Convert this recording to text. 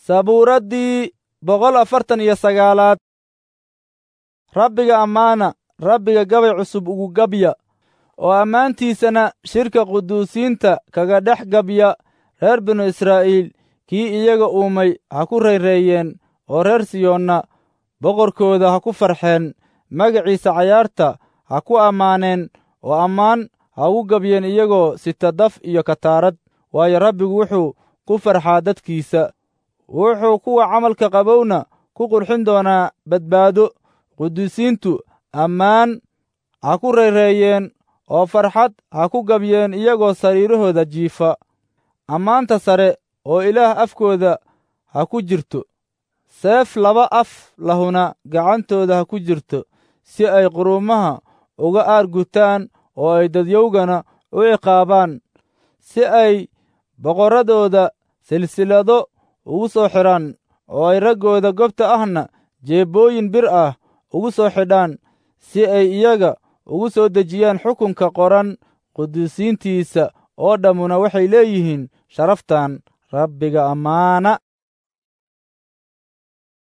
sabuuraddii boqol afartan iyo sagaalaad rabbiga ammaana rabbiga gabay cusub ugu gabya oo ammaantiisana shirka quduusiinta kaga dhex gabya reer binu israa'iil kii iyaga uumay ha ku rayreeyeen oo reer siyoonna boqorkooda ha ku farxeen magaciisa cayaarta ha ku ammaaneen oo ammaan ha ugu gabyeen iyagoo sita daf iyo kataarad waayo rabbigu wuxuu ku farxaa dadkiisa wuxuu kuwa camalka qabowna ku qurxin doonaa badbaado quduusiintu ammaan ha ku rayreeyeen oo farxad ha ku gabyeen iyagoo sariirahooda jiifa ammaanta sare oo ilaah afkooda ha ku jirto seef laba af lahuna gacantooda ha ku jirto si ay quruumaha uga aargutaan oo ay dadyowgana u ciqaabaan si ay boqorradooda silsilado ugu soo xidhaan oo ay raggooda gobta ahna jeebbooyin bir ah ugu soo xidhaan si ay iyaga ugu soo dejiyaan xukunka qoran quduusiintiisa oo dhammuna waxay leeyihiin sharaftan rabbiga ammaana